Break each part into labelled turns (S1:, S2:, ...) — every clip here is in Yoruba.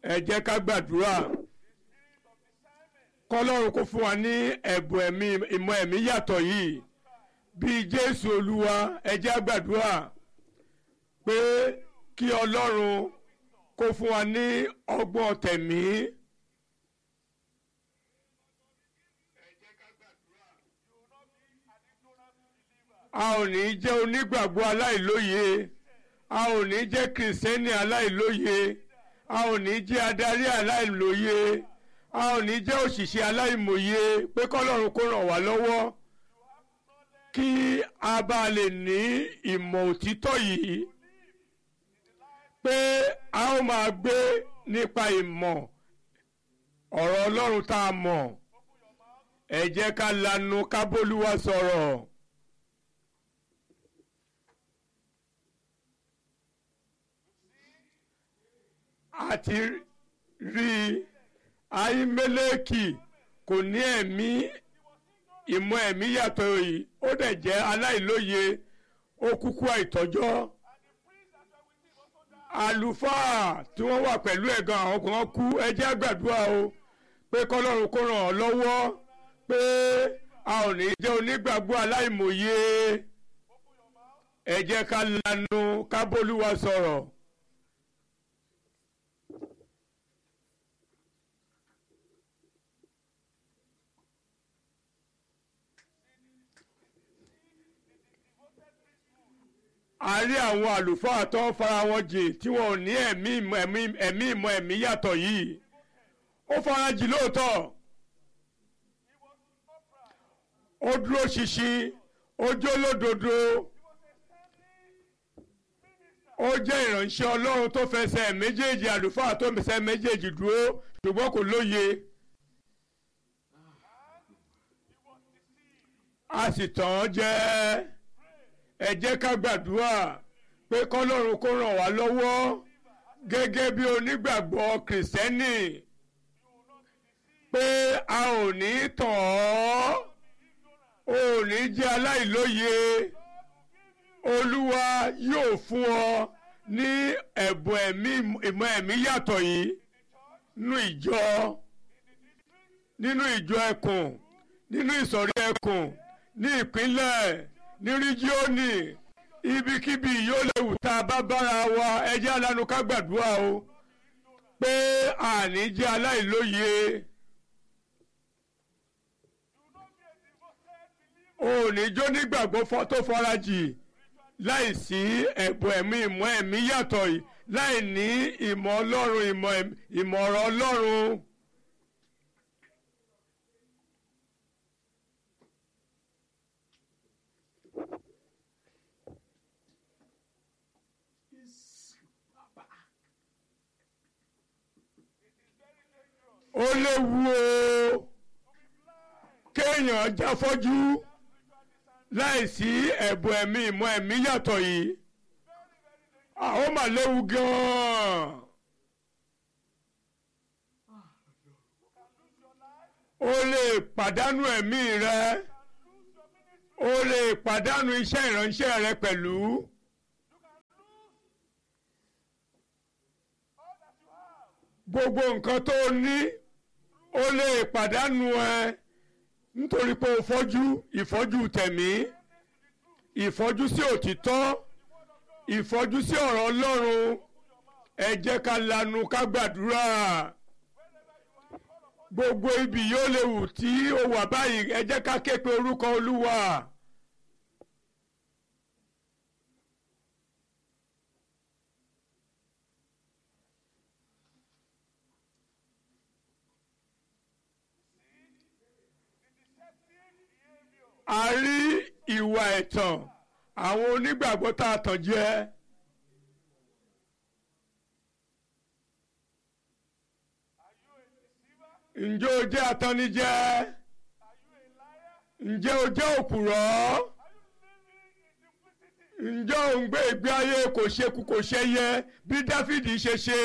S1: ẹ jẹ́ ká gbàdúrà kọ́lọ́run kó fún wa ní ẹ̀bùn ẹ̀mí ìmọ̀ ẹ̀mí yàtọ̀ yìí bíi jésù olúwa ẹ jẹ́ á gbàdúrà pé kí ọlọ́run kó fún wa ní ọgbọ́n tẹ̀mí. a ò ní jẹ́ onígbàgbọ́ aláìlóye a ò ní jẹ́ kìrìsìtẹ́nì aláìlóye a ò ní jẹ́ adarí aláìlóye a ò ní jẹ́ òṣìṣẹ́ aláìmọ̀ye pé kọ́lọ́run kó ràn wá lọ́wọ́ kí a bá lè ní ìmọ̀ òtítọ́ yìí pé a ó máa gbé nípa ìmọ̀ ọ̀rọ̀ ọlọ́run tá a mọ̀ ẹ jẹ́ ká lanu ká bólúwa sọ̀rọ̀. àti rí Ahimeleki kò ní ẹ̀mí ìmọ̀ ẹ̀mí yàtọ̀ yìí ó dẹ̀ jẹ́ aláìlóye ó kúkú àìtọ́jọ́ àlùfáà tí wọ́n wà pẹ̀lú ẹ̀gàn àwọn kan kú ẹ jẹ́ á gbàdúrà o pé kọ́lọ́run kó ràn ọ́ lọ́wọ́ pé a ò ní jẹ́ onígbàgbọ́ aláìmọ̀ye ẹ jẹ́ ká lanu ká bólúwa sọ̀rọ̀. a rí àwọn àlùfáà tó ń fara wọn jìn tí wọn ò ní ẹ̀mí ìmọ̀ ẹ̀mí ẹ̀mí ìmọ̀ ẹ̀mí yàtọ̀ yìí ó fara jìn lóòótọ́ ó dúró ṣinṣin ó jó lódodo ó jẹ́ ìránṣẹ́ ọlọ́run tó fẹsẹ̀ méjèèjì àlùfáà tó fẹsẹ̀ méjèèjì dúró ṣùgbọ́n kò lóye a sì tàn án jẹ́ ẹ jẹ́ ká gbàdúrà pé kọ́lọ́run kó ràn wá lọ́wọ́ gẹ́gẹ́ bí onígbàgbọ́ kìrìsìtẹ́nì pé a ò ní tàn ọ́ ò ní jẹ́ aláìlóye olúwa yóò fún ọ ní ẹ̀bùn ẹ̀mí ìmọ̀ ẹ̀mí yàtọ̀ yìí nínú ìjọ nínú ìjọ ẹkùn nínú ìsọ̀rí ẹkùn ní ìpínlẹ̀ ní rígíọ́nì ibikíbi yóò léwu tá a bá bára wa ẹjẹ́ alánú ká gbàdúrà o pé àní jẹ́ aláìlóye òní jó nígbàgbọ́ tó farajì láì sí ẹ̀bùn ẹ̀mí ìmọ̀ ẹ̀mí yàtọ̀ yìí láì ní ìmọ̀ ọlọ́run ìmọ̀ ọ̀rọ̀ ọlọ́run. ó léwu o kéèyàn jáfọ́jú láìsí ẹ̀bùn ẹ̀mí ìmọ̀ ẹ̀mí yàtọ̀ yìí ó mà léwu gan-an o lè pàdánù ẹ̀mí rẹ o lè pàdánù iṣẹ́ ìránṣẹ́ rẹ pẹ̀lú. gbogbo nǹkan tó o ní o lè pàdánù ẹ nítorí pé o fọ́jú ìfọ́jú tẹ̀mí ìfọ́jú sí òtítọ́ ìfọ́jú sí ọ̀rọ̀ Ọlọ́run ẹ jẹ́ ká lanu ká gbàdúrà gbogbo ibi yóò léwu tí o wà báyìí ẹ jẹ́ ká ké pe orúkọ Olúwa. a rí ìwà ẹ̀tàn àwọn onígbàgbọ́ tá a tàn jẹ. ǹjẹ́ o jẹ́ atannijẹ? ǹjẹ́ o jẹ́ òpùrọ́? ǹjẹ́ o ń gbé ìgbé ayé kò ṣekú kò ṣẹyẹ bí Dáfídì ṣe ṣe?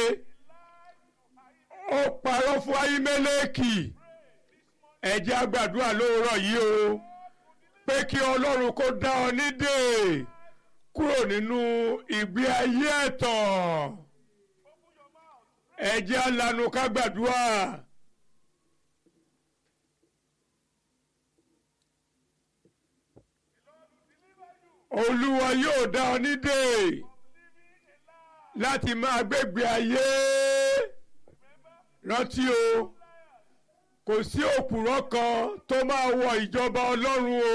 S1: ó parọ́ fún Ahimeleki ẹ jẹ́ á gbàdúrà lóòrọ̀ yìí o pé kí ọlọ́run kó dá ọ nídè kúrò nínú ìgbé ayé ẹ̀tàn ẹ jẹ́ á lanu ká gbàdúrà. olúwa yóò dá ọ nídè láti máa gbégbé ayé rántí o kò sí òpùrọ́ kan tó máa wọ ìjọba ọlọ́run o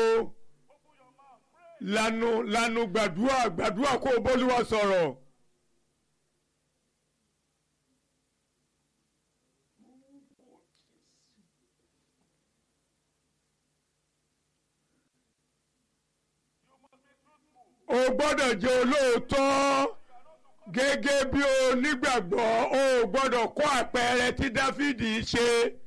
S1: lanu lanu gbàdúrà gbàdúrà kó o bólúwa sọ̀rọ̀. o gbọ́dọ̀ jẹ́ olóòótọ́ gẹ́gẹ́ bí onígbàgbọ́ o gbọ́dọ̀ kọ́ àpẹẹrẹ tí dáfídì ṣe